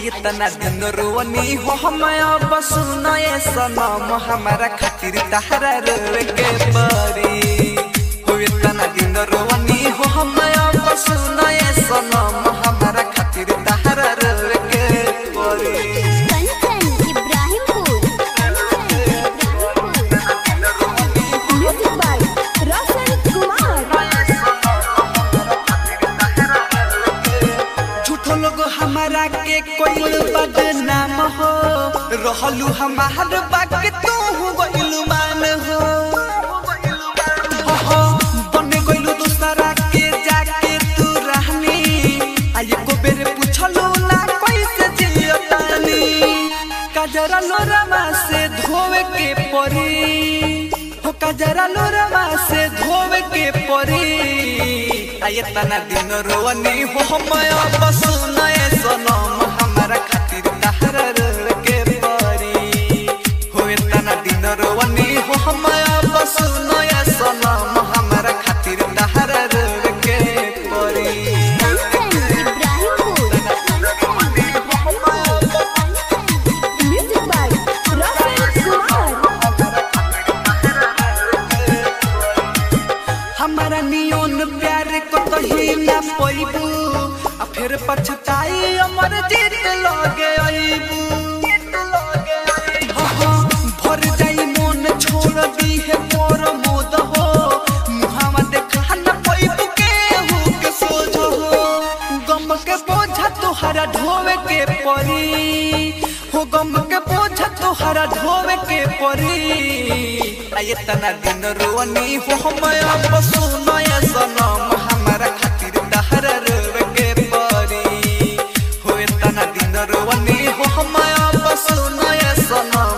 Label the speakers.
Speaker 1: आई तना दिन रोवनी हो हम अब सुनए सनम हमारा खातिर तहरा रोवे के परी हो तना दिन रोवनी हो हम अब सुनए सनम हमारा खातिर तहरा रोवे के परी
Speaker 2: कंचन इब्राहिमपुर म्यूजिक बाय रोशन कुमार
Speaker 1: झूठो लोग हमारा के कोई बदनाम हो रहलू हमार बाक तू गइलू मान हो हो, हो, बने गइलू दूसरा के जाके तू रहनी आये को बेरे पूछलू ना कैसे जियो तानी कजरा लोरमा से धोवे के परी हो कजरा लोरमा से धोवे के परी आये तना दिन रोवनी हो हम अब सुनए सनम हमारा खातिर तहरा रोवे के परी हो तना दिन रोवनी हो हम अब सुनए सनम हमारा खातिर तहरा रोवे के परी
Speaker 2: कंचन इब्राहिमपुर म्यूजिक बाय रोशन कुमार
Speaker 1: हमारा नियोन प्यार को कहीं ना पैबू आ फिर पछताई अमर जीत लगे अइबू हो, हो, भर जाई मन छोड़ दी है मोर मोद हो मुहावा देखा न पैबू के हो के सोझो हो गम के बोझा तोहरा ढोवे के परी हो गम के बोझा तोहरा ढोवे के परी आये तना दिन रोवनी हो हम अब सुनए सनम हमारा खातिर तहरा रोवे के परी हो तना दिन रोवनी हो हम अब सुनए सनम